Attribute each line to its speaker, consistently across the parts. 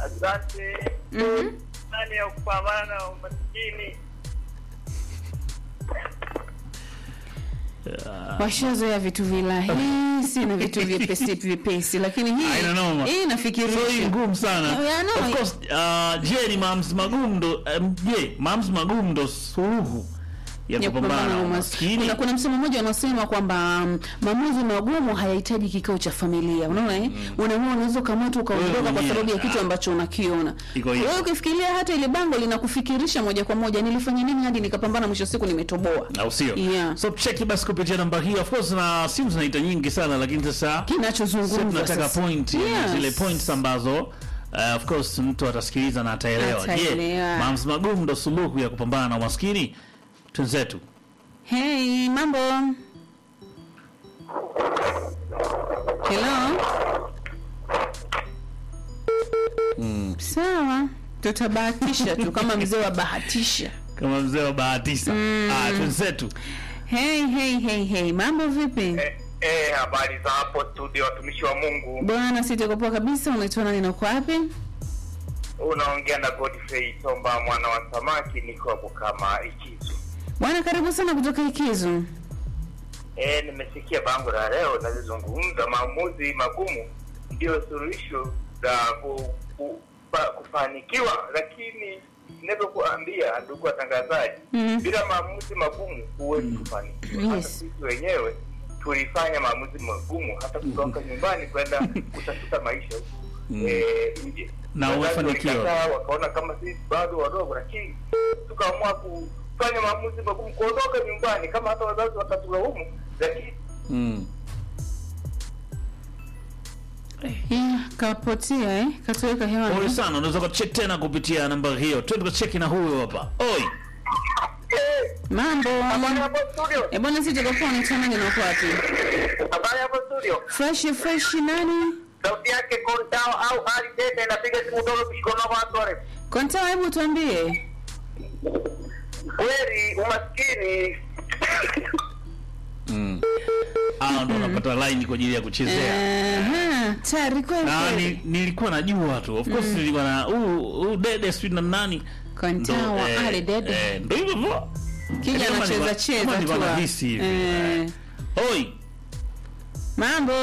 Speaker 1: Asante.
Speaker 2: Mhm.
Speaker 1: Nani ya kupambana na umaskini?
Speaker 2: washazoea vitu vilahisi na vitu vyepesi vyepesi, lakini hii
Speaker 3: Haina noma.
Speaker 2: hii
Speaker 3: So hii
Speaker 2: nafikirisha
Speaker 3: ngumu sana.
Speaker 2: Yeah, no,
Speaker 3: of course, uh, je, ni maamuzi magumu ndo um, je, maamuzi magumu ndo suluhu ya
Speaker 2: ya
Speaker 3: kupambana na umaskini?
Speaker 2: Kuna, kuna msemo mmoja unasema kwamba um, maamuzi magumu hayahitaji kikao cha familia. Unaona eh? Unaamua unaweza ukaamua tu ukaondoka
Speaker 3: Wewe
Speaker 2: kwa
Speaker 3: mwenyewe,
Speaker 2: sababu ya kitu
Speaker 3: ah.
Speaker 2: ambacho unakiona.
Speaker 3: Iko hivyo.
Speaker 2: Wewe ukifikiria hata ile bango linakufikirisha moja kwa moja, nilifanya nini hadi nikapambana, mwisho wa siku nimetoboa.
Speaker 3: au sio?
Speaker 2: Yeah.
Speaker 3: So cheki basi kupitia namba hii. Of course na simu zinaita nyingi sana, lakini sasa sisi
Speaker 2: Kinachozungumzwa
Speaker 3: tunataka
Speaker 2: sasa.
Speaker 3: point
Speaker 2: Yes.
Speaker 3: zile points ambazo uh, of course mtu atasikiliza na ataelewa. Je,
Speaker 2: Ataelewa.
Speaker 3: maamuzi magumu ndo suluhu ya kupambana na umaskini? Twenzetu.
Speaker 2: Hey, mambo. Hello. Sawa, tutabahatisha tu kama mzee wa bahatisha.
Speaker 3: Kama mzee wa bahatisa. Ah, twenzetu.
Speaker 2: Hey, hey, hey, hey, mambo vipi?
Speaker 1: Eh, eh, habari za hapo studio, watumishi wa Mungu.
Speaker 2: Bwana, sitakopoa kabisa. Unaitwa nani na uko wapi?
Speaker 1: Unaongea na Godfrey Tomba mwana wa samaki, niko hapo kama ikizo.
Speaker 2: Bwana, karibu sana kutoka Ikizu.
Speaker 1: Eh, nimesikia bango la leo nalizungumza, maamuzi magumu ndio suluhisho la ku, ku, pa, kufanikiwa, lakini ninavyokuambia ndugu watangazaji,
Speaker 2: Mhm.
Speaker 1: bila maamuzi magumu huwezi kufanikiwa. Hata
Speaker 2: Yes.
Speaker 1: sisi wenyewe tulifanya maamuzi magumu, hata kutoka nyumbani kwenda kutafuta maisha huku eh, nje.
Speaker 3: Na
Speaker 1: Wazazi
Speaker 3: umefanikiwa.
Speaker 1: walikataa, wakaona kama sisi bado wadogo, lakini tukaamua kufanya maamuzi magumu, kuondoka nyumbani, kama hata wazazi watatulaumu, lakini
Speaker 3: Mm.
Speaker 2: Yeah, kapotea eh? Katoweka
Speaker 3: Pole
Speaker 2: hewani.
Speaker 3: sana, unaweza kucheck tena kupitia namba hiyo. Twende tukacheki na huyo hapa. Oi.
Speaker 2: Mambo.
Speaker 1: habari hapo studio,
Speaker 2: Eh, bwana, sitakopoa. Unaitwa nani na uko wapi?
Speaker 1: habari hapo studio,
Speaker 2: Fresh fresh nani?
Speaker 1: sauti yake Kontao au Ali Tete, inapiga simu dogo kushikona watu wale.
Speaker 2: Konta, hebu tuambie.
Speaker 1: Kweli umaskini
Speaker 3: Mm. Ah, ndo unapata line kwa ajili ya kuchezea.
Speaker 2: Aha, tayari kweli
Speaker 3: Na
Speaker 2: kweli.
Speaker 3: ni, nilikuwa najua tu. Of course nilikuwa na huu huu dede sweet na nani?
Speaker 2: Konta
Speaker 3: Ndo,
Speaker 2: wa
Speaker 3: eh,
Speaker 2: Ali Dede.
Speaker 3: eh, Ndo hivyo hivyo.
Speaker 2: Kija
Speaker 3: kama
Speaker 2: anacheza
Speaker 3: nilikuwa-
Speaker 2: cheza
Speaker 3: kama
Speaker 2: tu.
Speaker 3: nilikuwa
Speaker 2: ah.
Speaker 3: nahisi hivi.
Speaker 2: Eh,
Speaker 3: Oi.
Speaker 2: Mambo.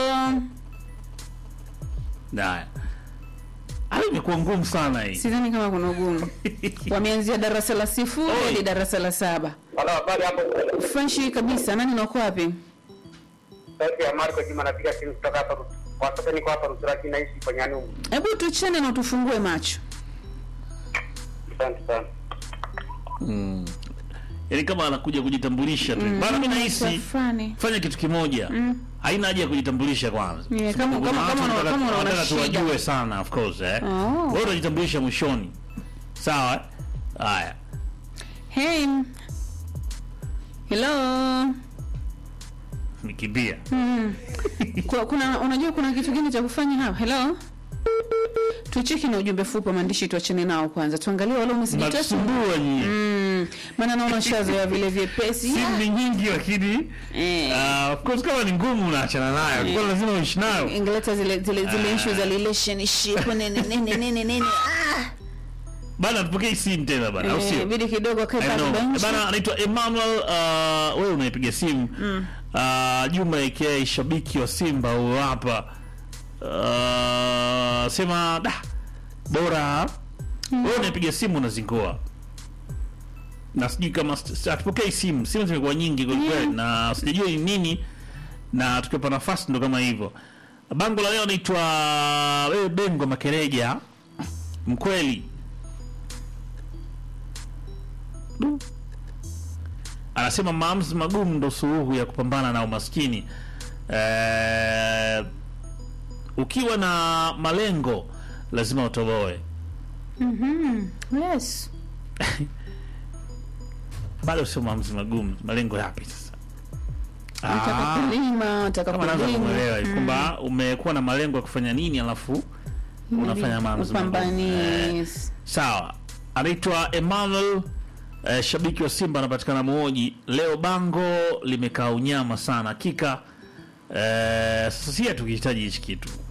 Speaker 3: Haya. Ah, imekuwa ngumu sana hii.
Speaker 2: Sidhani kama kuna ugumu. Wameanzia darasa la sifuri
Speaker 3: Oi.
Speaker 2: hadi darasa la saba.
Speaker 1: wala habari hapo
Speaker 2: Fresh kabisa. Nani na uko wapi?
Speaker 1: sauti ya Marco Juma, napiga simu kutoka hapa kwa sasa, niko hapa Rusiraki, naishi kwa Nyanumu.
Speaker 2: Hebu tuchane na utufungue macho.
Speaker 1: Asante sana.
Speaker 3: Mm. Yaani kama anakuja kujitambulisha tu. Bana mimi nahisi
Speaker 2: Safani.
Speaker 3: fanya kitu kimoja. Haina haja ya kujitambulisha kwanza.
Speaker 2: Yeah, kama-
Speaker 3: Sababu
Speaker 2: kama-
Speaker 3: kuna
Speaker 2: kama
Speaker 3: watu
Speaker 2: una-
Speaker 3: wanataka-
Speaker 2: kama unaona
Speaker 3: wanataka
Speaker 2: shida.
Speaker 3: tuwajue sana of course eh.
Speaker 2: Oh.
Speaker 3: Wewe utajitambulisha mwishoni. Sawa? eh? Haya.
Speaker 2: Hey. Hello.
Speaker 3: Nikimbia.
Speaker 2: Kwa, kuna unajua kuna kitu gani cha kufanya hapa? Hello. Tucheki na ujumbe fupi wa maandishi tuachane nao kwanza. Tuangalie wale message tatu.
Speaker 3: Mnasumbua nyinyi.
Speaker 2: Mm, maana naona shazoea vile vyepesi.
Speaker 3: Simu ni nyingi lakini
Speaker 2: Eh.
Speaker 3: ah, of course kama ni ngumu unaachana nayo. Kwa lazima uishi nayo.
Speaker 2: Ingeleta zile zile zile issue za relationship nene nene nene nene. Ah.
Speaker 3: Bana tupokee simu tena bana. Au
Speaker 2: Eh,
Speaker 3: sio?
Speaker 2: bidi kidogo akae
Speaker 3: I
Speaker 2: pale
Speaker 3: know.
Speaker 2: benchi.
Speaker 3: Bana anaitwa Emmanuel uh, wewe unaipiga simu. Uh, Juma aka shabiki wa Simba huyo hapa. Uh, sema da bora wewe unaipiga simu unazingua. Na sijui kama st- hatupokei simu. Simu zimekuwa nyingi kwa kweli na sijajua ni nini na tukipa nafasi ndo kama hivyo. Bango la leo naitwa wewe Bengo Makereja mkweli anasema maamuzi magumu ndo suluhu ya kupambana na umaskini. Eh, ukiwa na malengo lazima utoboe.
Speaker 2: Yes.
Speaker 3: Bado sio maamuzi magumu, malengo yapi sasa?
Speaker 2: Nataka
Speaker 3: Ah,
Speaker 2: kulima, nataka
Speaker 3: kama naanza kumwelewa
Speaker 2: kulima.
Speaker 3: kwamba umekuwa na malengo ya kufanya nini alafu unafanya maamuzi magumu. Eh,
Speaker 2: Upambani.
Speaker 3: Sawa, anaitwa Emmanuel eh, shabiki wa Simba anapatikana Muoji. Leo bango limekaa unyama sana hakika. Eh, sasa si tukihitaji hichi kitu